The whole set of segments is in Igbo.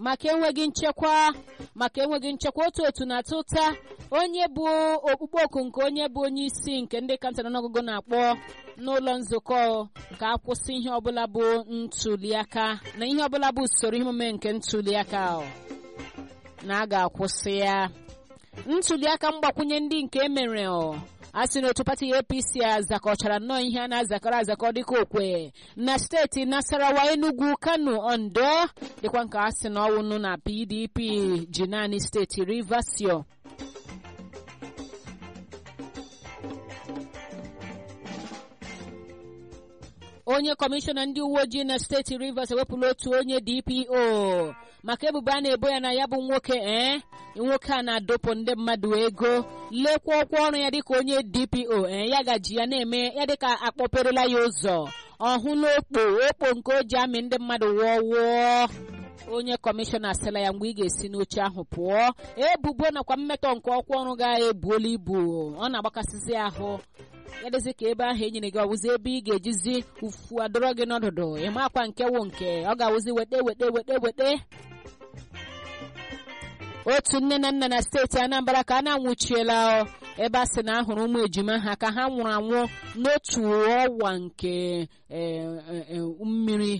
maka enweghị nchekwa maka enweghị nchekwa otu otu na-atụ ụta onye bụ okpukpe oku nke onye bụ onye isi nke ndị kanta n'ọnụọgụgụ na-akpọ n'ụlọ nzukọ ka akwụsị ihe ọbụla bụ ntuliaka na ihe ọbụla bụ usoro ihe omume nke ntuliaka na a ga-akwụsị ya ntuliaka mgbakwunye ndị nke emere a sị na otu pati apc azakọchara nnọọ ihe a na-azakọrọ azakọ dịka okwe na steeti nasarawa enugu kano ondo dịkwa nke a sị na ọwụnụ na pdp ji naanị steeti rivasio onye kọmishọna ndị uwe ojii na steeti rivers ewepụla otu onye dpo maka ebubo a na-ebo ya na ya bụ nwoke ee nwoke a na-adọpụ ndị mmadụ ego lekwa ọkwa ọrụ ya dịka onye dpo ee ya gaji ya na-eme ya dịka akpọperela ya ụzọ ọhụla okpo okpo nke o ji amị ndị mmadụ wụọ wụọ onye kọmishọna sịla ya mgbe ị ga-esi n'oche ahụ pụọ ebubo nakwa mmetọ nke ọkwa ọrụ ga-ebuola ibu ọ na-agbakasịzi ahụ ya dịzị ka ebe ahụ enyere gị ọwụzi ebe ị ga-ejizi ufu adọrọ gị n'ọdụdụ ịmakwa nke wụ nke ọ ga-awụzi weta weta weta weta otu nne na nna na steeti anambra ka a na-anwụchiela ebe a sị na ahụrụ ụmụ ejima ha ka ha nwụrụ anwụ n'otu ọwa nke mmiri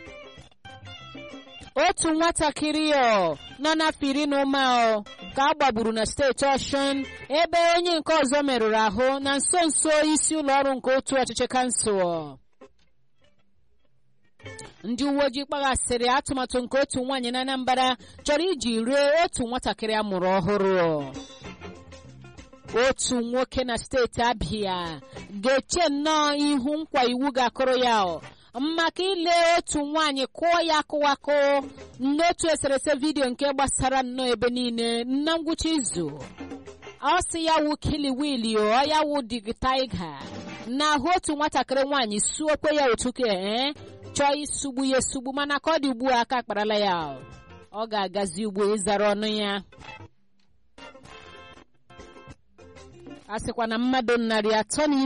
otu nwatakịrị nọ n'afọ iri na ụma ka a gbagburu na steeti ọshụn ebe onye nke ọzọ merụrụ ahụ na nso nso isi ụlọ ọrụ nke otu ọchịchị kansụl ndị uwe ojii kpaghasịrị atụmatụ nke otu nwaanyị na anambra chọrọ iji ree otu nwatakịrị a mụrụ ọhụrụ otu nwoke na steeti abịa ga-eche nnọọ ihu nkwa iwu ga-akụrụ ya maka ile otu nwaanyị kụọ ya akụwakụ n'otu eserese vidiyo nke gbasara nnọọ ebe niile na ngwụcha izu ọ sị ya wụ kiliwili ọ ya wụ digitaiga na ahụ otu nwatakịrị nwaanyị suokwe ya otu ka ee chọọ isugbu ya esugbu mana ka ọ dị ugbu a aka akparala ya ọ ga-agazi ugbo ịzara ọnụ ya a sịkwa na mmadụ narị atọ na